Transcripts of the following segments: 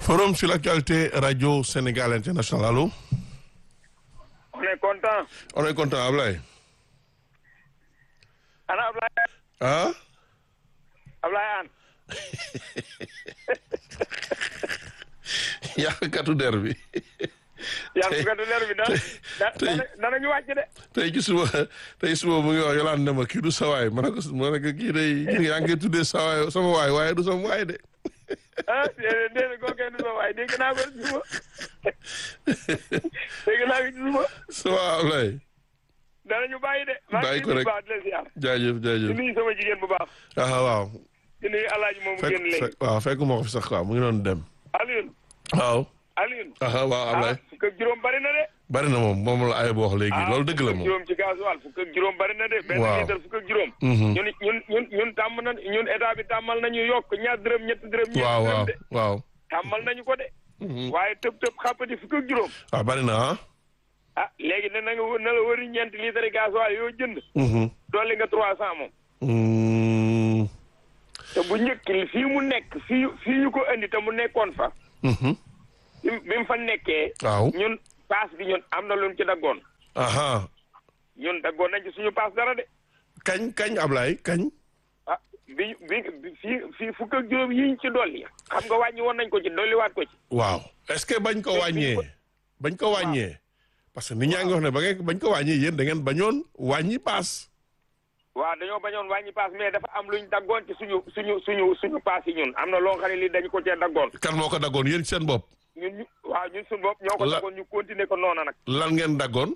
Forum sur l'actualité Radio Sénégal International. Allô On est content. On est content, Ablaye. Ana Ablaye. Ah Ablaye An. yàqkatu der bi. yàlla bu gàddu leer bi da tey danañu wàcc de. tey ci suba tey suba mu ngi wax yolaan ne ma kii du sawaay ma ne ko ma ne ko kii day yaa ngi koy tuddee sawaay sama waay waaye du sama waay de. ah déedéet déedéet kooku kenn du sa waay dégg naa ko ci suba. dégg naa ko ci suba. ça va Ablaye. danañu bàyyi de. Bàyyi ko rek maa ngi leen di baax jaajëf di jaajëf. nuyu sama jigéen bu baax. ah waaw. di nuyu alaaji moom mu fekk génn léegi. fekk waaw fekk moo ko fi sax quoi mu ngi doon dem. Alioune. waaw. Alioune. ah waaw ah Ablaye. fukk ak juróom bari na de. bari na moom moom la ay boo wax léegi loolu dëgg la fukk ak moom. juróom ci gasoil fukk ak juróom bari na de. benn Waaw. litre fukk ak juróom. Mhm. ñun ñun ñun ñun tàmm na ñun état bi tàmmal nañu yokk ñaar dërëm ñetti dërëm. ñeenti waaw dërëm waaw de. waaw. tàmmal nañu ko de. Mhm. waaye tëb tëb xàppati fukk ak juróom. waaw bari na ah. ah léegi ne na nga wë- na la wëri ñeenti litre gasoil yoo jënd. Mhm. dolli nga trois cent moom. Mm. te bu njëkk fii mu nekk fii fii ñu ko indi te mu nekkoon fa. Mhm. bi bi mu fa nekkee. waaw. ñun paas bi ñun am na lu mu ci daggoon. aha ñun daggoon nañ ci suñu paas dara de. kañ kañ Ablaye kañ. ah bi bi bi fii fii fukk ak juróom yi ñu ci dolli. xam nga wàññi woon nañ ko ci dolliwaat ko ci. waaw est-ce que bañ ko wàññee bañ ko wàññee parce que nit ñaa ngi wax ne ba ngeen bañ ko wàññee yéen da ngeen bañoon wàññi paas. waaw dañoo bañoon wàññi paas mais dafa am luñ daggoon ci suñu suñu suñu suñu paas yi ñun am na loo xam ne lii dañu ko cee daggoon. kan moo ko daggoon yéen ci seen bopp ñun ñu waaw ñun suñu bopp ñoo ko La- daggoon ñu continuer ko noona nag. lan ngeen daggoon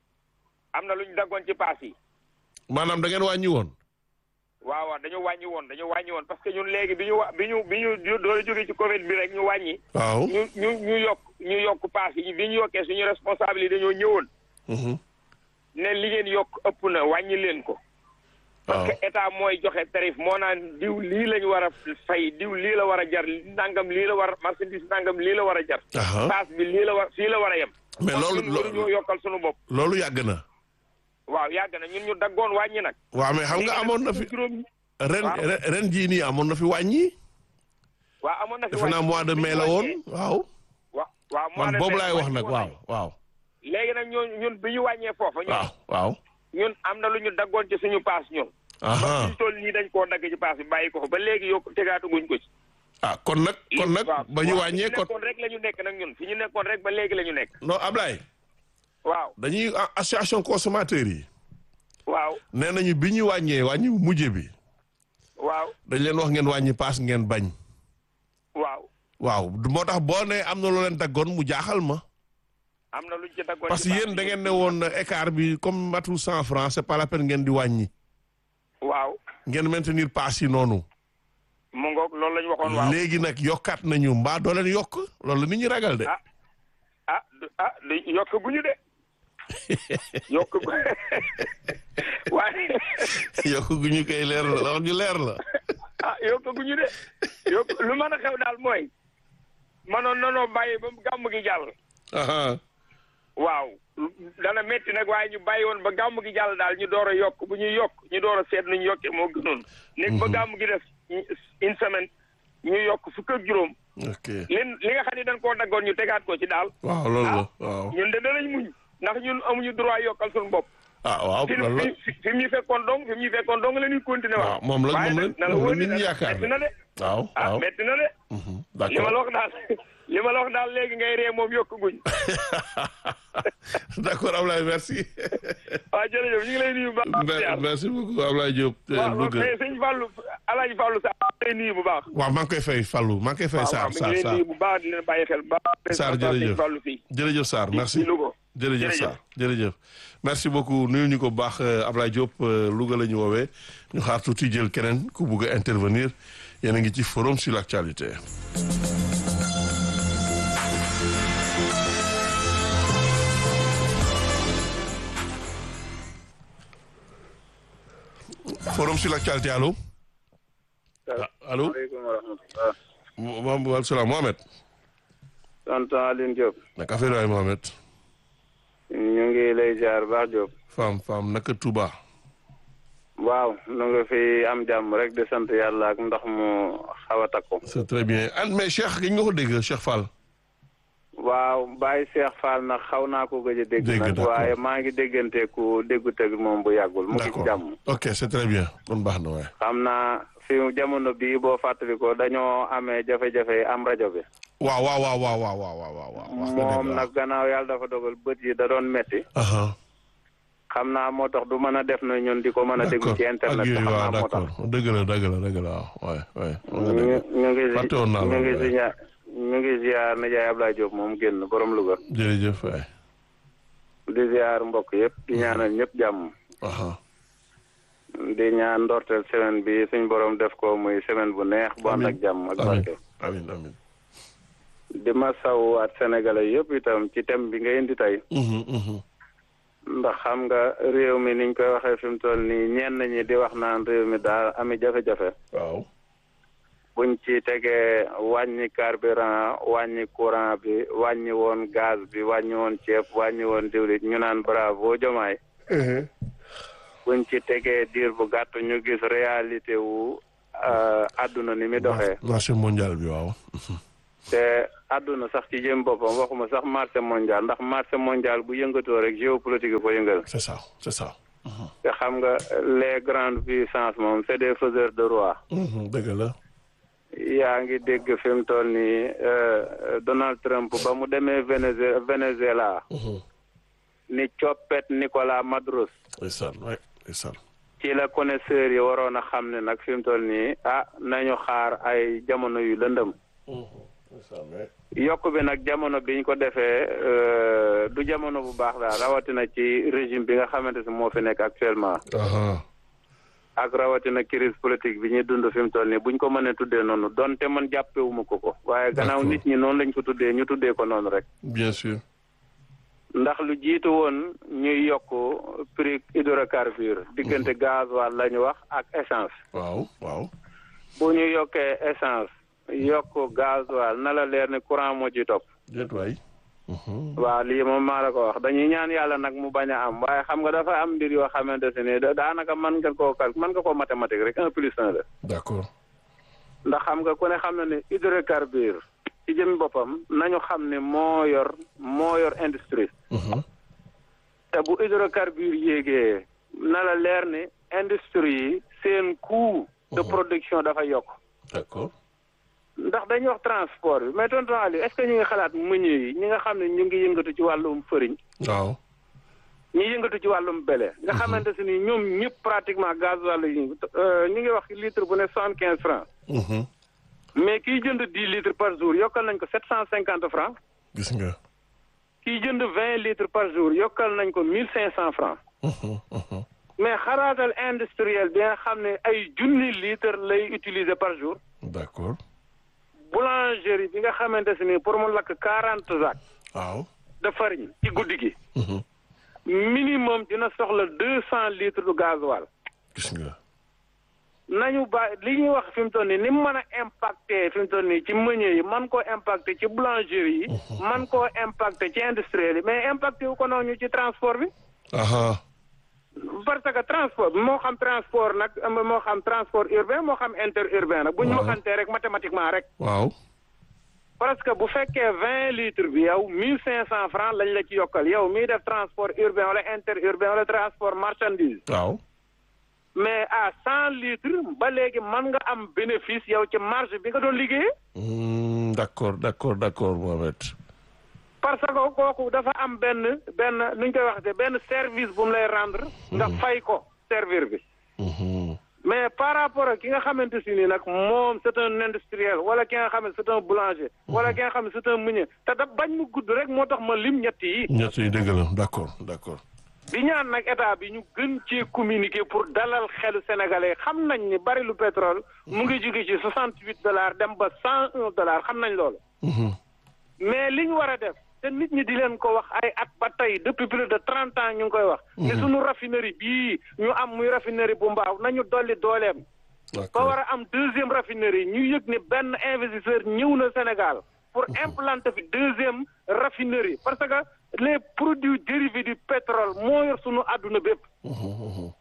am na luñ daggoon ci paas yi. maanaam da ngeen wàññi woon. waaw waaw dañu wàññi woon dañu wàññi woon parce que ñun léegi bi ñu wa bi ñu bi ñu doon jógee ci Covid bi rek ñu wàññi. waaw. ñu ñu ñu yokk ñu yokk paas yi bi ñu yokkee suñu responsable yi dañoo ñëwoon. Mhm. ne li ngeen yokk ëpp na wàññi leen ko. waaw parce que état mooy joxe tarif moo naan diw lii lañu war a fay diw lii la war a jar nangam lii la war a marchandise nangam lii la war a jar. aha paas bi lii la war fii la war a yem. mais kon loolu ñun waruñoo yokkal suñu bopp. loolu yàgg na. waaw yàgg na ñun ñu daggoon wàññi nag. waaw mais xam nga amoon na fi juróom ren waaw. ren- ren jii nii amoon na fi wàññi. waaw amoon na fi defe naa wàññi. mois de bi ñu mai la woon wàññee- waaw. wa- waaw mois man de boobu mai laay wax wàññi nag woon waaw nañu. waaw. léegi nag ñoo ñun bi ñu wàññee foofa ñun waaw waaw. ñun am na lu ñu daggoon ci suñu paas ñun ba aha ñu toll nii dañ koo dagg ci paas bi bàyyi ko fa ba léegi yokk tegaatuguñ ko ci ah kon nag kon nag waaw ba ñu waaw, wàññee fi ñu kon nekkoon rek la ñu nekk nag ñun fi ñu nekkoon rek ba léegi la ñu nekk non Ablaye waaw dañuy a- association consommateurs yi waaw nee nañu bi ñu wàññee wàññi mujje bi waaw dañ leen wax ngeen wàññi paas ngeen bañ waaw waaw moo tax boo ne am na loo leen daggoon mu jaaxal ma am na luñ ci daggoon parce que ci paas yéen bi. da ngeen ne woon écart bi comme matul cent francs c'est pas la peine ngeen di wàññi waaw ngeen maintenir paas yi noonu mu ngoog loolu la ñu waxoon waaw léegi nag yokkaat nañu mbaa doo leen yokk loolu la nit ñi ragal de ah ah du- ah du- yokk guñu de yokk gu waaye yokk gu ñu koy leer la wax ñu leer la ah yokk guñu de yokk lu mën a xew daal mooy manoon nanoo bàyyi ba gàmm gi jàll aha waaw dana metti nag waaye ñu bàyyi woon ba gàmm gi jàll daal ñu door a yokk bu ñuy yokk ñu door a seet nu ñu yokkee moo gënoon nekk ba gàmm gi def une semaine ñu yokk fukk ak juróom ok li li nga xam ne dañ koo daggoon ñu tegaat ko ci daal waaw loolu la ah waaw ñun de danañ muñ ndax ñun amuñu droit yokkal suñu bopp ah waaw fi loolu la fi fi mu ñu fekkoon dong fi mu ñu fekkoon dong la ñuy continuer waaw waaw moom la waaye moom la nag na la moom wóor la nit ni ñi nag yaakaar metti na de waaw ah waaw metti na de mhm, li ma la d'accord wax daal li ma la wax daal léegi ngay ree moom yokk guñ d'accord Ablaye merci waaw jërëjëf ñu ngi lay nuyu bu baax Mer- merci beaucoup Ablaye Diop eh, waaw Louga mais sëñ Fallou Alaaji Fallou Sarr maa ngi lay nuyu bu baax waaw maa ngi koy fay Fallou maa ngi koy fay waaw Sarr mi ngi Sarr leen Sarr nuyu bu baax di leen bàyyi xel bu baax Sarr, président jërëjëf. sëñ Fallou fii jërëjëf Sarr merci ci Louga jërëjëf jërëjëf. Sarr jërëjëf merci beaucoup nuyu ñu ko bu baax euh, Ablaye Diop euh, Louga la ñu woowee ñu xaar tuuti jël keneen ku bugg a intervenir yéen a ngi ci forum sur l'actualité forum sur l'actualité allo ah, allo maaleykum wa rahmatulah. Mo- Mo- salaam Mohamed tonton Aline Diop. naka affaire waay Mohamed ñu ngi lay ziar baax Diop. femme femme naka Touba waaw nu nga fi am jàmm rek di sant yàlla ak ndox mu xaw a takku. c'est très bien ah mais Cheikh gi nga ko dégg Cheikh Fall. waaw Baye Cheikh Fall nag xaw naa ko gëj a dégg. Dégg, nag d'accord. waaye maa ngi déggante ku déggu teg moom bu yàggul. mu ngi ci d'accord jàmm. ok c'est très bien kon baax na waaye. xam naa fi jamono bii boo fàttali ko dañoo amee jafe-jafe am rajo bi. waaw waaw waaw waaw waaw waaw waaw waaw. wax nga dëgg moom waaw. nag gannaaw yàlla dafa dogal bët yi da doon metti Aha, xam naa moo tax du mën a def na ñun di ko mën a déglu d'accord ci ak internet bi yooyu xam waaw naa moo tax. d'accord dëgg la dëgg la dëgg la waaw waay waay. wax nga ñu dëgg. ñu ngi fàtte woon naa ñu loolu, ngi waaye. si ña ñu ngi ziar Nijaay Ablaye Diop moom génn borom Louga jërëjëf waay. di ziar mbokk yëpp di ñaanal ñëpp jàmm aha di ñaan ndorteel semaine bi suñ borom def ko muy semaine bu neex bu ànd ak jàmm ak amiin barke amiin amiin. di ma sawwaat sénégalais yëpp itam ci thème bi nga indi tey Mhm, mhm. ndax xam nga réew mi niñ koy waxee fi mu toll nii ñenn ñi di wax naan réew mi daal ami jafe-jafe waaw. buñ ci tegee wàññi carburant wàññi courant bi wàññi woon gaz bi wàññi woon ceeb wàññi woon diwlit ñu naan bravo jomaay buñ ci tegee diir bu gàtt ñu gis réalité wu euh, àdduna ni mi doxee marché mondial bi waaw. te àdduna sax ci jëm boppam waxuma sax marché mondial ndax marché mondial bu yëngatoo rek géopolitique yi ko yëngal c'est ça c'est ça. te xam nga les grandes puissances moom c'est des faiseurs de roi Mhm, dëgg la. yaa ngi dégg fi mu toll nii euh, Donald Trump ba mu demee Vénézuela Venezuela Mhm. ni coppet Nicolas Maduro ndeysaan waay ndeysaan. ci la connaisseurs yi waroon a xam ne nag fi mu toll nii ah nañu xaar ay jamono yu lëndëm Mhm, ndeysaan waay. yokk bi nag jamono biñ ko defee euh, du jamono bu baax daal rawatina ci régime bi nga xamante si moo fi nekk actuellement aha ak rawatina crise politique bi ñuy dund fi mu toll nii buñ ko mënee tuddee noonu donte man jàppewuma ko ko waaye gannaaw D'accord. nit ñi noonu lañ ko tuddee ñu tuddee ko noonu rek bien sûr. ndax lu jiitu woon ñuy yokk prix hydrocarbure diggante gasoil la ñu wax ak essence waaw waaw. bu ñu yokkee essence yokk gasoil na la leer ne courant moo ci topp déet waay. Mhm. waaw lii moom maa la ko wax dañuy ñaan yàlla nag mu bañ a am waaye xam nga dafa am mbir yoo xamante ne da- daanaka mën nga koo cal mën nga koo mathématique rek un plus un la d'accord. ndax xam nga ku ne xam na ne hydrocarbure ci jëmi boppam nañu xam ne moo yor moo yor industrie Mhm. te bu hydrocarbure yéegee na la leer ne industrie yi seen coût de production dafa yokk d'accord. ndax dañuy wax transport bi mais tonton Aliou est-ce que ñu ngi xalaat meññee yi ñi nga xam ne ñu ngi yëngatu ci wàllum fëriñ waaw. ñi yëngatu ci wàllum bele nga xamante si ni ñoom ñëpp pratiquement gasoil yi ñu ngi wax litre bu ne soixante quinze francs Mhm. mais kiy jënd dix litres par jour yokkal nañ ko sept cent cinquante francs gis nga. kiy jënd vingt litres par jour yokkal nañ ko mille cinq cent francs Mhm, mhm. mais xaraatal industriel bi nga xam ne ay junni litres lay utiliser par jour d'accord. boulangerie bi nga xamante si ni pour mu lakk quarante sacs waaw. de farine ci guddi gi Mhm. minimum dina soxla deux cent litres de gasoil gis nga. nañu ba li ñuy wax fi mu toll nii ni mu mën a impacté fi mu toll nii ci meunier yi man koo impacté ci boulangerie yi man koo impacté ci industriel yi mais impacté wu ko noonu ci transport bi aha parce que transport bi moo xam transport nag moo xam transport urbain moo xam interurbain nag bu ñu Waaw. waxantee rek mathématiquement rek waaw. parce que bu fekkee vingt litres bi yow mille cinq cent francs lañ la ci yokkal yow miy def transport urbain wala interurbain wala transport marchandise waaw. mais à cent litres ba léegi mën nga am bénéfice yow ci marge bi nga doon liggéeyee Hmm, d'accord d'accord d'accord Mohamed. parce que kooku dafa am benn benn nu ñu koy waxte benn service bu mu lay rendre nga fay ko servir bi Mhm. mais par rapport ak ki nga xamante si ni nag moom c'est un industriel wala ki nga xam ne c'est un boulanger wala ki nga xam ne c'est un meunier te da bañ mu gudd rek moo tax ma lim ñett yi ñett yi dëgg la d'accord d'accord. di ñaan nag état bi ñu gën ci communiquer pour dalal xelu sénégalais xam nañ ni bari lu pétrole mu ngi jóge ci soixante huit dollars dem ba cent un dollars xam nañ loolu Mhm. mais li ñu war a def te nit ñi di leen ko wax ay at ba tey depuis plus de trente ans ñu ngi koy wax ni suñu raffinerie bii ñu am muy raffinerie bu mbaaw nañu dolli dooleem ba d'accord. war a am deuxième raffinerie ñu yëg ni benn investisseur ñëw na Sénégal pour implanter fi deuxième raffinerie parce que les produits dérivés du pétrole moo yor sunu àdduna bépp Mhm, mhm.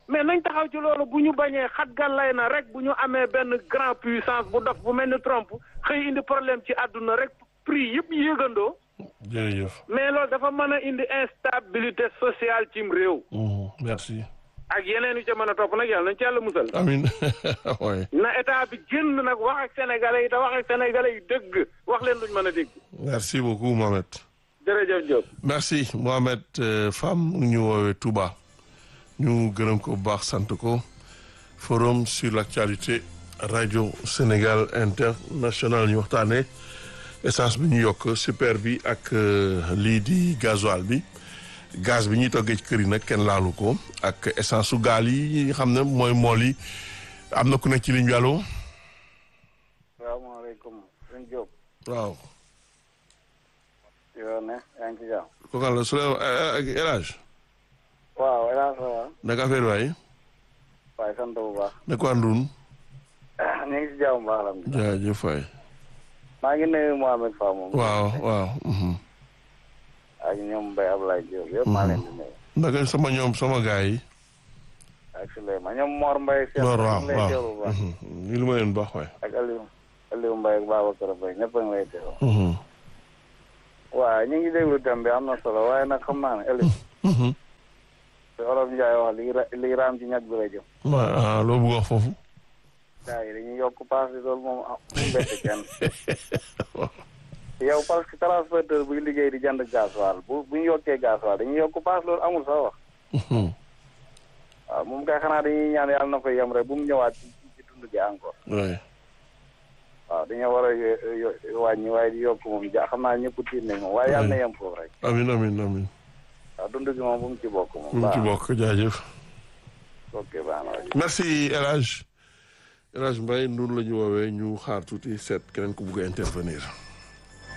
mais nañ taxaw ci loolu bu ñu bañee xat gàllay na rek bu ñu amee benn grand puissance bu dof bu mel ni Trump xëy indi problème ci àdduna rek prix yëpp yëgandoo jërëjëf. mais loolu dafa mën a indi instabilité sociale cim réew Mhm, merci. ak yeneen yu ca mën a topp nag yàlla nañ ci yàlla musal amin oui na état bi génn nag wax ak sénégalais yi te wax ak sénégalais yi dëgg wax leen luñ mën a dégg merci beaucoup Mohamed. jërëjëf Diop merci Mohamed euh, Fam mu ngi ñu woowee Touba ñu gërëm ko bu baax sant ko forum sur l'actualité radio Sénégal international ñu waxtaanee essence bi ñu yokk super bi ak euh, lii di gasoil bi gaz bi ñuy toggee ci kër yi nag kenn laalu ko ak essence su gaal yi nga xam ne mooy mool yi am na ku nekk ci ligne bi allo salaamaaleykum sëñ Diop waaw yoo ne yaa ngi ci jàmm ko kan la Souleymane ak El Hadj waaw yaa sa wa naka affaire waay waaye sant bu baax ne ko àndun ñu ngi ci jàmm baax alhamdulilah jaajëf waay maa ngi nuyu Mohamed Fa moom waaw waaw mhm. ak ñoom Mbaye Ablaye Diop yëpp maa leen di nuyu naka sama ñoom sama gars yi ak Souleymane ñoom Mor Mbaye seen Mor waaw ñu ngi lay waaw teewlu bu baax mhm. ni lu ma leen baax waay ak Aliou Aliou Mbaye ak Babacar Mbaye ñëpp a ngi lay teewlu Mhm. waaw ñu ngi déglu thème bi am na solo waaye nag xam naa ne Aliou Mhm. te Olof Ndiaye wax li ra- li raam ci ñag bi la jëm waaw ah loo bëgg wax foofu gars yi dañuy yokk paas bi loolu moom ah mu bett kenn yow parce que transporteur buy liggéey di jënd gasoil bu bu ñu yokkee gasoil dañuy yokk paas loolu amul sax wax Mhm. waaw moom kay xanaa dañuy ñaan yàlla na fa yem rek bu mu ñëwaat ci ci dund gi encore waay waaw dañoo war a yo- yo- wàññi waaye di yokk moom ja xam naa ñëpp tiit nañ moom waaye yàlla na yem foofu rek amin amin amin waaw dund gi moom bu mu ci bokk moom mu ci baax bokk jaajëf ok baax na waay. merci El Hadj El Hadj Mbaye noonu la ñu woowee ñu xaar tuuti seet keneen ku bugg a intervenir